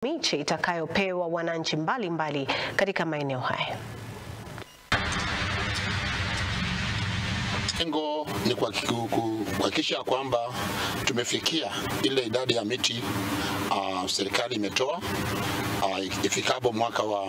miche itakayopewa wananchi mbalimbali katika maeneo haya. Lengo ni kuhakikisha kwamba tumefikia ile idadi ya miti uh, serikali imetoa uh, ifikapo mwaka wa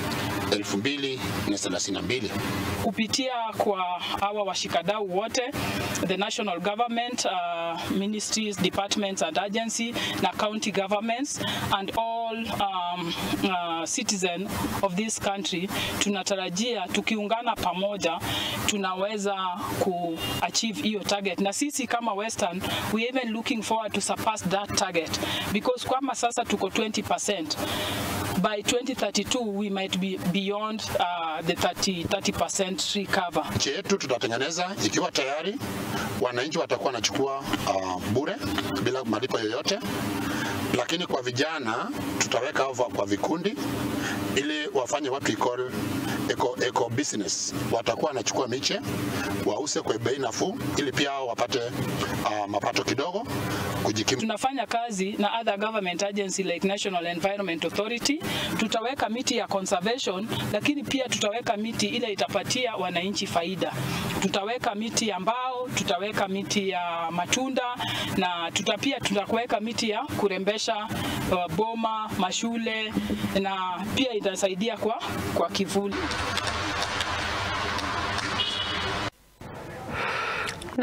2032 kupitia kwa hawa washikadau wote the national government uh, ministries departments and agency na county governments and all um, uh, citizen of this country tunatarajia tukiungana pamoja tunaweza kuachieve hiyo target na sisi kama western we even looking forward to surpass that target because kama sasa tuko 20% by 2032 we might be beyond uh, the 30, 30% tree cover. Nchi yetu tutatengeneza ikiwa tayari, wananchi watakuwa wanachukua uh, bure bila malipo yoyote, lakini kwa vijana tutaweka over kwa vikundi ili wafanye what we call eco, eco business. Watakuwa wanachukua miche wause kwa bei nafuu, ili pia wao wapate uh, mapato kidogo kujikimu. Tunafanya kazi na other government agency like National Environment Authority. Tutaweka miti ya conservation, lakini pia tutaweka miti ile itapatia wananchi faida. Tutaweka miti ya mbao, tutaweka miti ya matunda na tutapia tutaweka miti ya kurembesha uh, boma, mashule na pia itasaidia kwa, kwa kivuli.